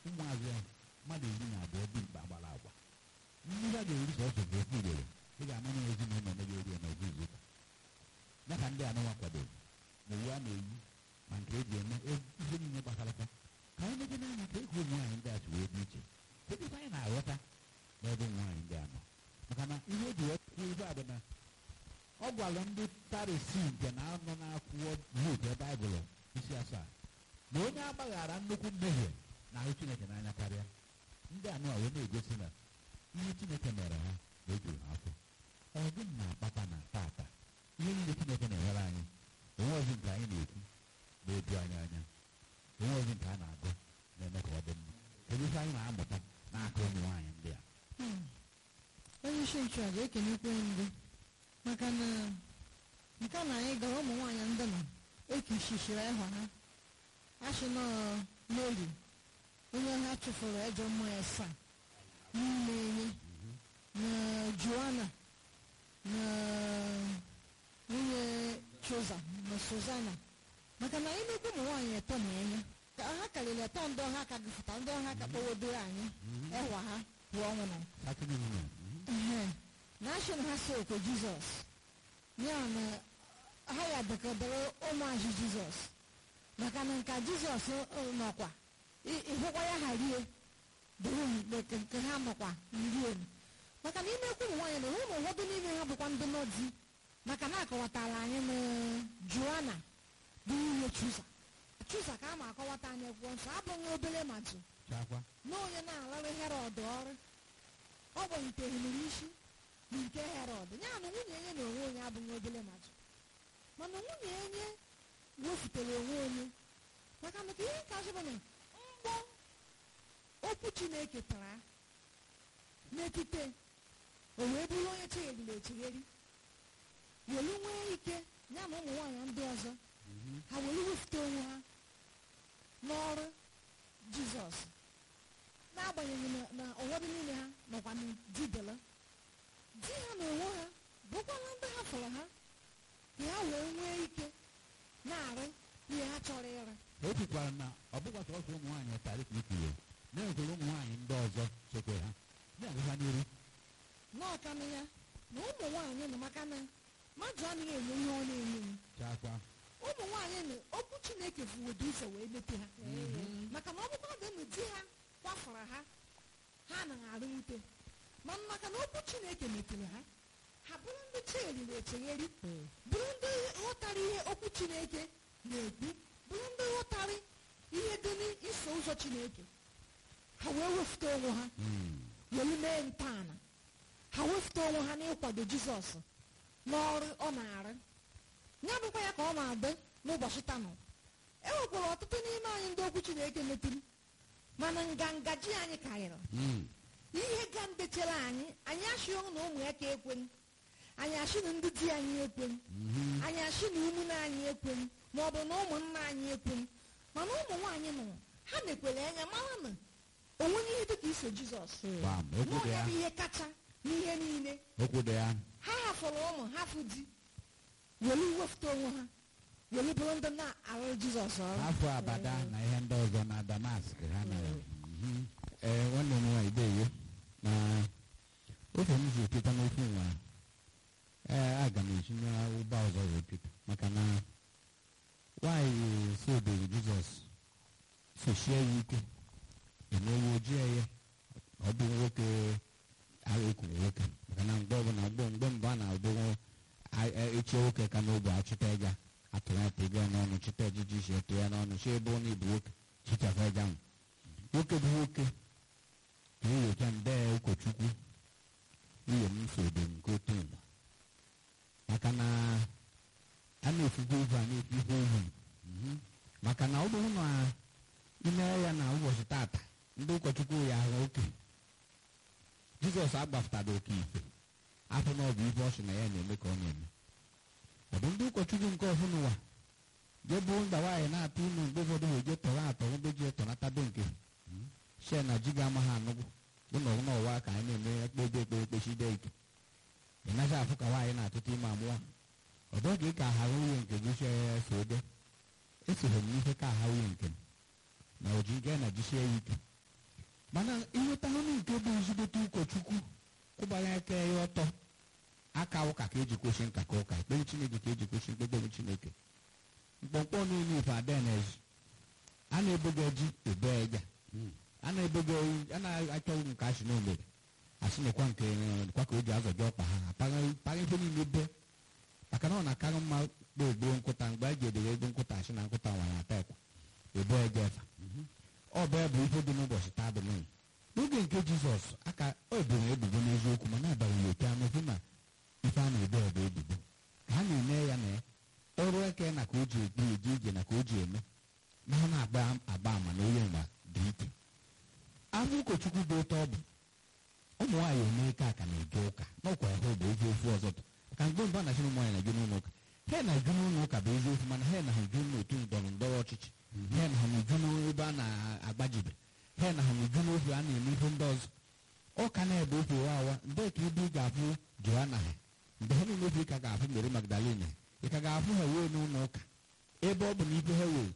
ụmụazụ ya mmadụ iri na abụọ dị mkpa gbara agwa ndị ha ga-eri sọsọ bụ ofu ugboro ị ga-ama na ezinụlọ na ga-eri ya n'oge izu ụka ya ka ndị anụnwa kwadoro ma uwe a na-eyi ma nke eji eme ihe niile gbasara ka ka anyị meje n'anya ka ego ụmụ nwaanyị ndị a si wee dị iche kedu ife anyị na-aghọta n'ebe ụmụ nwaanyị ndị a nọ maka na ihe o ji wee kwuo ife a bụ na ọ gwara ndị parisi nke na-anọ na-akwụkwọ Luk ebe Baịbụl isi asaa na onye agbaghara nnukwu mmehie na-ahụ Chineke n'anya karịa ndị anụ a wee na-egosi na ihe Chineke mere ha na-ejuru ha afọ ọ gịnị na-akpata na tata ihe niile Chineke na-enyere anyị onwe ozi nke anyị na-ekwu na-eju anyị anya onwe ozi nke a na-agụ na-eme ka ọ dị mma kedu ife anyị na-amụta n'aka ụmụ nwaanyị ndị a onye isi nchụaja ekenekwe ndị maka na nke na anyị gara ụmụ nwaanyị ndị nọ ekichichiri ịhwa ha achị nọ n'oli onye ha chụfụrụ ejọ mmụọ asaa n'ime enye na joana na nwunye choza na suzana maka na imekwu ụmụ nwaanyị eto na enye ka ha karịrị eto ndị ọha ka gụfụta ndị ọha ka kpọwodoro anyị ịhwa ha pụọ ọnwụ na Saturday women, mhm. Ehe. na asị na ha si okwe jizọs ya na ha ya dekọdoro ụmụazị jizọs maka na nka jizọs uh, nọkwa ị- ịhụkwa ya ha rie doro nke nke ha nọkwa rie maka na imekwu ụmụ nwaanyị na ụmụ ụfọdụ n'ime ha bụkwa ndị nọ di maka na akọwatara anyị na joana bụ nwunye chuza chuza ka a ma akọwata anyị akwụkwọ nsọ abụghị obere matụ Chakwa. na onye na-alụrụ herọd ọrụ ọ bụ nke hụrụ isi na nke herọd ya na nwunye enye na onwe onye abụghị obere mmadụ mana nwunye enye wefutere onwe onye maka na ka ihe ka azụba na mgbọ okwu chineke tara n'etite o wee bụrụ onye chegharịrị echegheri welu nwee ike ya na ụmụ nwaanyị ndị ọzọ Mhm. ha were wefute onwe ha n'ọrụ jizọs n'agbanyeghị na- na ụfọdụ n'ime ha nọkwa na didela di ha na onwe ha bụkwala ndị ha fọrọ ha ka ha wee nwee ike na-arụ ihe ha chọrọ ịrụ o kwukwara na ọ bụkwa sọsọ ụmụ nwaanyị tarị ka ikwuwe na-enwekwara ụmụ nwaanyị ndị ọzọ sokwe ha na-agụkwa n'iru n'ọkanụ ya na ụmụ nwaanyị nọ maka na mmadụ anaghị enye ihe ọ na-enye m chakwa ụmụ nwaanyị na okwu chineke fuwodo ụzọ wee mepe ha maka na ọ bụkwa dị na di ha kwafara ha ha anaghị arụ nwute mana maka na okwu chineke mepere ha ha bụrụ ndị cheriri echegheri bụrụ ndị ghọtara ihe okwu chineke na-ekwu bụrụ ndị ghọtara ihe dị n'iso ụzọ chineke ha wee wefute onwe ha Mm. welu mee ntọala ha wefute onwe ha n'ịkwado jizọs n'ọrụ ọ na-arụ ya bụkwa ya ka ọ na-adị n'ụbọchị tanụ e nwekwara ọtụtụ n'ime anyị ndị okwu chineke metụrụ mana nganga ji anyị karịrị Mm. ihe ga ndechere anyị anyị achịghị na ụmụ ya ka ekwen anyị achị na ndị di anyị ekwen Mhm. anyị achị na ụmụnne anyị ekwen ma ọ bụ na ụmụnna anyị ekwen mana ụmụ nwaanyị nọ ha mekwere anya mara na onwenye ihe dịka iso jizọs Bam, okwu dị n'onye ya. bụ ihe kacha n'ihe niile okwu dị ya ha hafụrụ ụmụ hafụ di welu wefụta onwe ha welu bụrụ ndị na-arụ jizọs ọrụ afọ abada na ihe ndị ọzọ na damask ha mere Mhm. ee nwanne m nwaanyị deyo na ofe m ji eketa n'ofe nwa ee aga m etinye ụgbọ ọzọ wee pịta maka na nwaanyị si obere jizọs sochie ya ike emewe ojii ya ọ bụ nwoke ekwuru nwoke maka na mgbe ọbụla mgbe mgbe mbụ a na-abụ echie nwoke ka n'ogbe achịta ịga atụrụ ya tega ya n'ọnụ chịta ejiji isi eto ya n'ọnụ chi ebe ọ na-ebu nwoke chichafa ịga ahụ nwoke bụ nwoke ka enyocha nde ụkọchukwu nwunye m sobe nke otu ụwa maka na a na-efugo ihu a na-efu ihe ohu maka na ọ bụrụ na ime ya na ụbọchị tata ndị ụkọchukwu ya ahụ oke jizọs agbafụtara oke ife afọ na ọ bụ ife ọ sị na ya na-eme ka ọ na-eme ọ bụ ndị ụkọchukwu nke ọhụrụ n'ụwa je bụ nda nwaanyị na-atụ unu mgbe ụfọdụ wee je tọrọ atọ mgbe ji etọnata be nke shee na ji ga-ama ha anụgwụ bụ na ọgwụna ọwa ka anyị na-eme ekpebe ekpere ekpechide ike ị naghị afụ ka nwaanyị na-atụta ime amụọ ọ dọghị ka aha nwunye nke gị chee so de esoghi m n'ife ka aha nwunye nke m na oji nke na jisie ya ike mana ịnweta ọnụ nke bụ ezigbote ụkọchukwu kwụbara aka ya ọtọ aka ụka ka eji kwesị nka ka ụka ekpere chineke ka eji kwesị mkpekpere chineke mkpọmkpọ niile ife adenez a na-ebogo ji ebe eja a na-ebogo a na-achọghị nke asị na omere asị nekwa nke kwa ka o ji azọji ọkpa ha apaghị ife niile be maka na ọ na-akarị mma kpoo gboo nkụta mgbe a ji edere ego nkụta asị na nkụta nwanyị ata ekwa ebo eje efa ọ bụ bụ ife dị n'ụbọchị taa bụ n'ihi n'oge nke jizọs aka o eboro ebubo n'eziokwu ma na-abaghị ya oke anụ hụ na ife a na-ebe ebe ebubo ka ha na-eme ya na ya ọrụ eke na ka o ji ebi eje ije na ka o ji eme na ọ na-agba agba ama na onye mgba dị ike abụ ụkọchukwu bụ ụtọ ọ bụ ụmụ nwaanyị eme ike aka na-eje ụka n'ọkwa ya bụ ofe ofu ọzọ ka mgbe mbụ a na-achị ụmụ nwaanyị na-eje n'ụlọ ụka ha na-eju n'ụlọ ụka bụ eziokwu mana ha na ha eju n'otu ndọrọ ndọrọ ọchịchị ha na ha na-eju n'ebe a na-agbajibe ha na ha na-eju n'ofe a na-eme ihe ndị ọzọ ụka na-ebe ofe awa mgbe ka ibu ị ga-afụ joana ha mgbe ha niile ofe ị ka ga-afụ mere magdalene ị ka ga-afụ ha wee n'ụlọ ụka ebe ọ bụ na ibe ha wee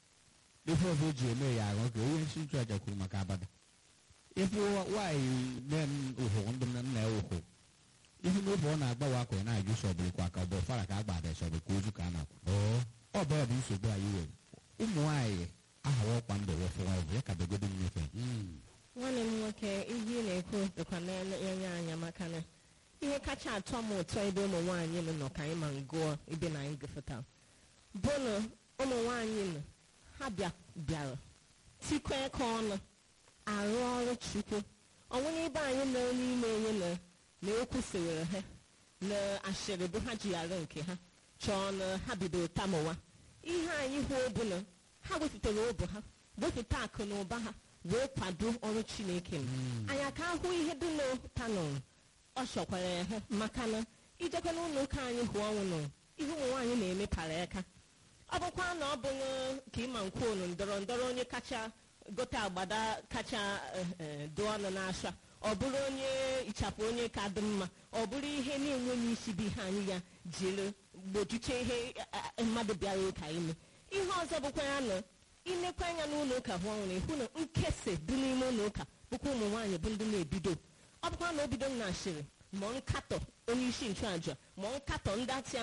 ife ọzọ eji eme ya arụ ka onye nsi nchụaja kwuru maka abada ife nwaanyị ụhụ ndị nna ya ụhụ ihe n'ofe ọ na-agbawa akwa na-ajụ sọbụrụ kwa ka ọ bụ fara ka a gbada sọbụrụ ka ozu ka a na-akwa ọ bụ ya bụ nsogbu anyị nwere ụmụ nwaanyị ahawa ọkwa ndụ wefụwa ọbụ ya ka begodo nnyefe nwanne m nwoke ihe ị na-ekwu dịkwa na-enye anya maka na ihe kacha atọ m ụtọ ebe ụmụ nwaanyị m nọ ka anyị ma ngụọ ebe na anyị gụfụta bụ na ụmụ nwaanyị m ha bịara tikọ aka ọnụ arụ ọrụ chukwu ọnwụ n'ebe anyị nọ n'ime onye na na ekwusịrị ha na ashịrị bụ ha ji arụ nke ha chọọ na ha bidoro tamowa ihe anyị hụ bụ na ha wepụtara obu ha wepụta akụ na ụba ha wee kwado ọrụ chineke m anyị aka ahụ ihe dị n'ụtanụ ọ chọkwara ya ha maka na ijekwa n'ụlọ ụka anyị hụ ọnwụ nụ ihe ụmụ nwaanyị na-emepara aka ọ bụkwa na ọ bụghị ka ịma nkwonu ndọrọ ndọrọ onye kacha gote agbada kacha dị ọnụ n'asha ọ bụrụ onye ịchapụ onye ka dị mma ọ bụrụ ihe na-enweghị isi bụ ihe anyị ya jiri gbochiche ihe mmadụ bịara ụka ime ihe ọzọ bụkwa ya na ilekwa anya n'ụlọ ụka hụ ọnwụ na ịhụ na nkesa dị n'ime ụlọ ụka bụkwa ụmụ nwaanyị bụ ndị na-ebido ọ bụkwa na obido na ashịrị ma nkatọ onye isi nchụaja ma nkatọ ndị atịa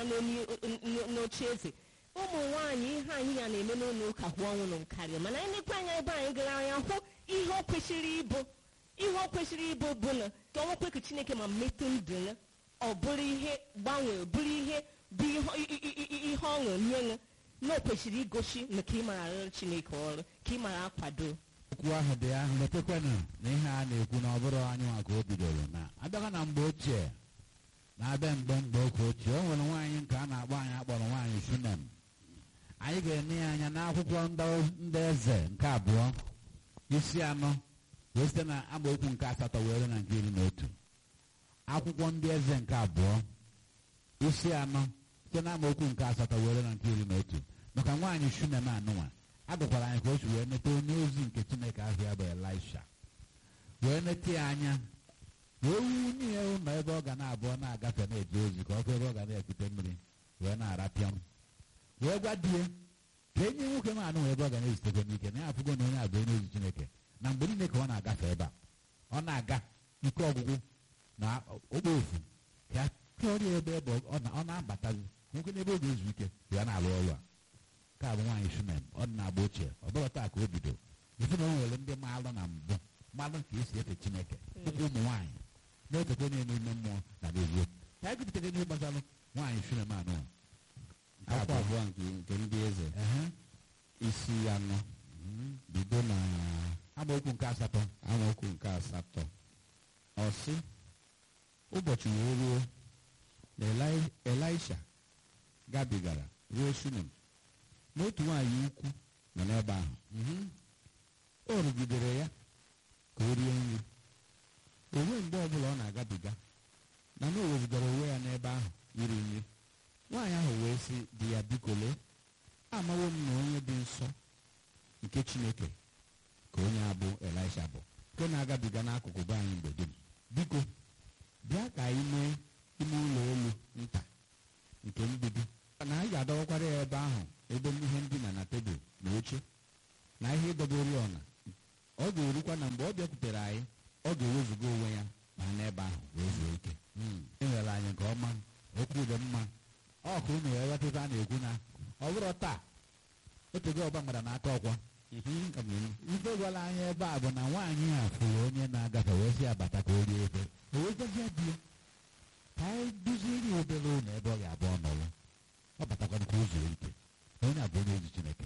n'oche eze ụmụ nwaanyị ihe anyị ya na-eme n'ụlọ ụka hụ ọnwụ nụ karịa mana anyị lekwa anya ebe anyị gara anya hụ ihe o kwesịrị ịbụ ihe o kwesịrị ịbụ bụ na ka ọnwa kwekụ chineke ma metụ ndụ ya ọ bụrụ ihe gbanwee bụrụ ihe bụ ihe ọṅụ nye ya na o kwesịrị igosi na ka ị mara arụrụ chineke ọrụ ka ị mara akwado okwu ahụ dị ahụ letekwanụ na ihe a na-ekwu na ọ bụrụ anyị nwa ka o bidoro na abịaga na mgbe ochie na-abịa mgbe mgbe oke ochie o nwere nwaanyị nke a na-akpọ anyị akpọrọ nwaanyị shunem anyị ga-ene ya anya n'akwụkwọ ndị eze nke abụọ isi anọ wee site na amaokwu nke asatọ were na nke iri na otu akwụkwọ ndị eze nke abụọ isi anọ site na amaokwu nke asatọ were na nke iri na otu maka nwaanyị shunem anụnwa a dụkwara anyị ka o si wee nete onye ozi nke chineke ahụ ya bụ elisha wee nete ya anya wee wunye ya ụlọ ebe ọ ga na-abụọ na-agafe na-eje ozi ka ọ bụ ebe ọ ga na-ekute mmiri wee na-arapịa m wee gwa di ya ka enye nwoke m anụ ebe ọ ga na-ezitekwa n'ike na ya afụgo na onye abụ onye ozi chineke na mgbe niile ka ọ na-agafe ebe a ọ na-aga ike ọgwụgwụ na ogbe ofu ka ya chọrọ ebe ebe ọ na-abatazi nwoke n'ebe ọ ga-ezu ike ya na-arụ ọrụ a nke a bụ nwaanyị shunem ọ dị na-agba ochie ọ bụrụ taa ka o bido ifu na o nwere ndị maalụ na mbụ mmalụ ka esi efe chineke dịka ụmụ nwaanyị na-efekwa n'ime ime mmụọ na n'ezie ka anyị gụpụtara ihe gbasara nwaanyị shunem anụ akwụkwọ abụọ nke ndị eze isi anọ bido na amaokwu nke asatọ amaokwu nke asatọ ọ sị ụbọchị wee ruo na elisha gabigara ruo shunem n'otu nwaanyị ukwu nọ n'ebe ahụ o rugidere ya ka o rie nri onwe mgbe ọbụla ọ na-agabiga na na o wezugara onwe ya n'ebe ahụ iri nri nwaanyị ahụ wee sị di ya biko lee amawo m na onye dị nsọ nke chineke ka onye abụ elisha bụ nke na-agabiga n'akụkụ be anyị mgbe dum biko bịa ka anyị mee ime ụlọ elu nta nke mgbidi na anyị ga-adọwakwara ya ebe ahụ ebe ihe ndina na tebụl na oche na ihe ịdobe oriọna ọ ga-erukwa na mgbe ọ bịakwutere anyị ọ ga-ewezuga onwe ya ma n'ebe ahụ wee zuo ike ị nwere anyị nke ọma okwu dị mma ọ ka unu wee ghọta ife a na-ekwu na ọ bụrụ taa otego ọba mgbada n'aka ọkwa Mhm, ọ bụ ilu. ife gwara anyị ebe a bụ na nwaanyị a fụrụ onye na-agafe wee si abata ka o rie efe o wee gwazie di ya